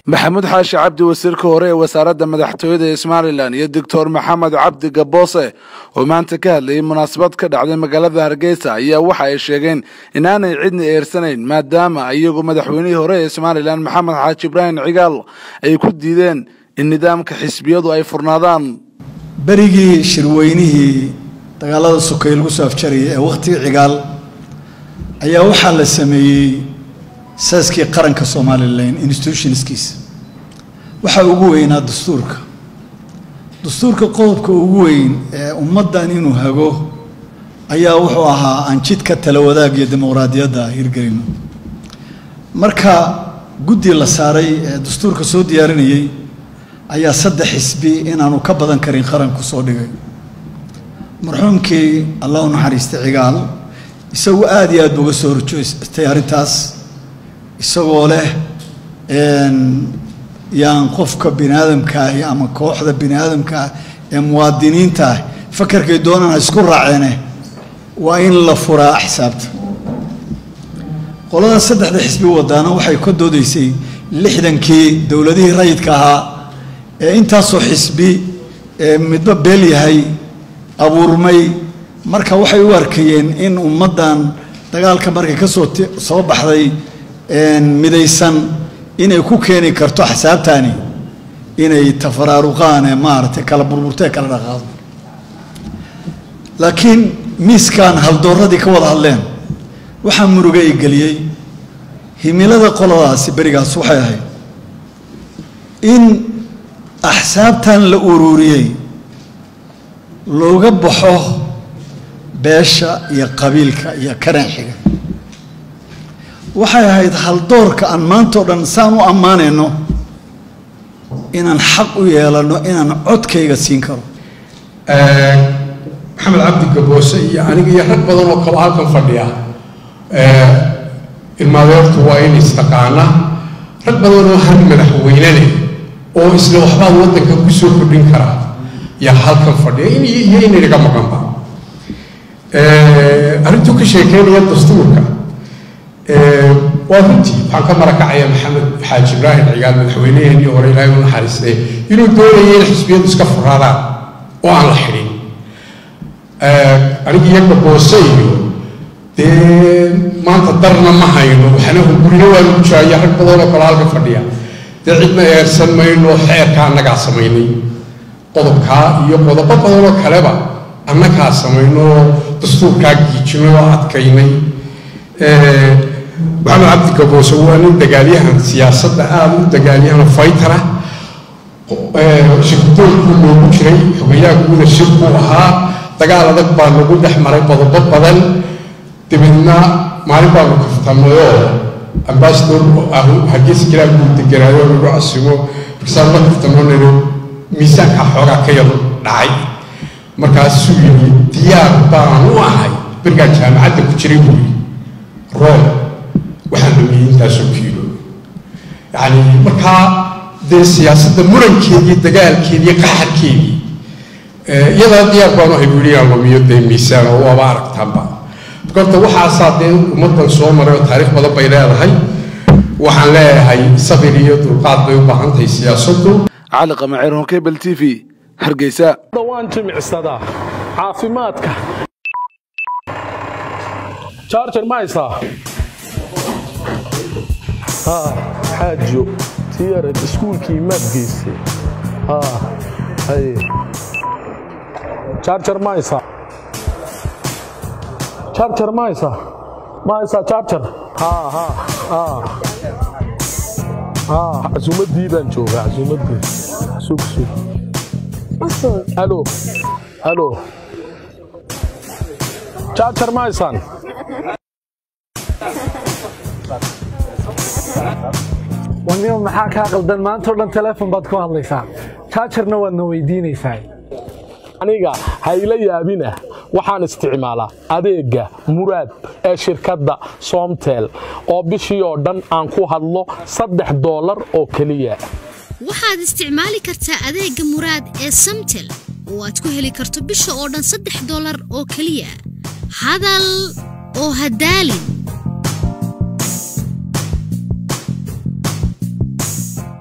maxamuud xaashi cabdi wasiirka hore ee wasaaradda madaxtooyada ee somalilan iyo doctor maxamed cabdi gaboose oo maanta ka hadlayay munaasabad ka dhacday magaalada hargeysa ayaa waxa ay sheegeen inaanay cidna eersanayn maadaama iyagu madaxweynihii hore ee somalilan maxamed xaaji ibraahim cigaal ay ku diideen in nidaamka xisbiyadu ay furnaadaan berigii shirweynihii dagaalada sokay lagu soo afjarayay ee wakhtigii cigaal ayaa waxaa la sameeyey saaskii qaranka somalilan institutionskiisa waxaa ugu weynaa dastuurka dastuurka qodobka ugu weyn ee ummaddan inuu hago ayaa wuxuu ahaa aan jidka tala wadaag iyo dimuqraadiyadda hirgelino marka guddi la saaray ee dastuurka soo diyaarinayay ayaa saddex xisbi inaanu ka badan karin qaranku soo dhigay marxuumkii allah u naxariistay cigaal isagu aada iyo aad ba uga soo horjoostay arrintaas isagoo leh yaan qofka bini aadamkaahi ama kooxda bini aadamkaah ee muwaadiniinta ah fakarkay doonaan ha isku raaceene waa in la furaa axsaabta qoladan saddexda xisbi wadaana waxay ka doodaysay lixdankii dowladihii rayidka ahaa ee intaasoo xisbi ee midba beel yahay abuurmay marka waxay u arkayeen in ummaddan dagaalka markay ka soo soo baxday midaysan inay ku keeni karto axsaabtani inay tafaraaruqaan ee maaragtay kala burburtee kala dhaqaado laakiin miiskan haldooradii ka wada hadleen waxaa muruga i geliyey himilada qoladaasi berigaas waxay ahayd in axsaabtan la ururiyey looga baxo beesha iyo qabiilka iyo karanxiga waxay ahayd haldoorka aan maantao dhan saan u ammaanayno inaan xaq u yeelano inaan codkayga siin karo maxamed cabdi gaboose iyo aniga iyo rag badan oo kale halkan fadhiya ilmaadeertu waa in istaqaana rag badan oo han madaxweyne leh oo isla waxbaad waddanka ku soo kordhin karaa yaa halkan fadhiya in iyo inaynaga maqanba arrintuu ka sheekeynaya dastuurka waa runtii waxaan ka marakacaya maxamed xaaji ibraahim cigaal madaxweyneheenii hore ilaahay u naxariistay inuu doonaya in xisbiyadu iska furaadaan oo aan la xidhin aniga iyo gaboose iyo dee maanta darna ma hayno waxna gurina waa lagu jiraya rag badan oo kale halka fadhiya dee cidna eersan mayno xeerka annagaa samaynay qodobkaa iyo qodobo badan oo kaleba annagaa samayno dastuurkaa giijinay oo adkaynay maxamed cabdi gaboose waa nin dagaalyahan siyaasadda aada u dagaalyahano faytara shirkudoonkuu loogu jiray xogayaha guuda shirkuu ahaa dagaal adag baa lagu dhex maray qodobo badan dabeedna maalin baanu kaftamayoo ambasador hargeysa jiraa buu deganaayo lagu casimo markaasaan la kaftamo niro miisaankaa xoogaa ka yar dhacay markaasuu yidhi diyaar baan u ahay berigaa jaamacadda ku jiray buu yidhi room waxaan dhameeyey intaasoo kiilo yacni markaa dee siyaasadda murankeedii dagaalkeedii qaxarkeedii iyadaa diyaar baanu ahay buu yidhi aan lumiyo dee miisaan oo waaba aragtaanba horta waxaasaa dee ummaddan soo maray oo taariikh badan bay leedahay waxaan leeyahay sabir iyo dulqaad bay u baahan tahay siyaasaddu cali qamaceer honkebel t v hargeysa waan jimicsadaa caafimaadka charger ma haysaa xaajo tiyarag iskuulkii maad geystay haye charger ma haysaa charger ma haysaa ma haysaa charger ha ha ha ha casuumaddii baan joogaa casuumaddii sug sug halo halo charger ma haysaan wanimo maxaa kaa qaldan maantao dhan teleefon baad ku hadlaysaa jaajarna waadna weydiinaysaa aniga hayla yaabinah waxaan isticmaalaa adeegga muraad ee shirkadda soomtel oo bishii oo dhan aan ku hadlo saddex doolar oo keliya waxaad isticmaali kartaa adeegga muraad ee samtel oo aad ku heli karto bisha oo dhan saddex doolar oo keliya hadal oo hadaalin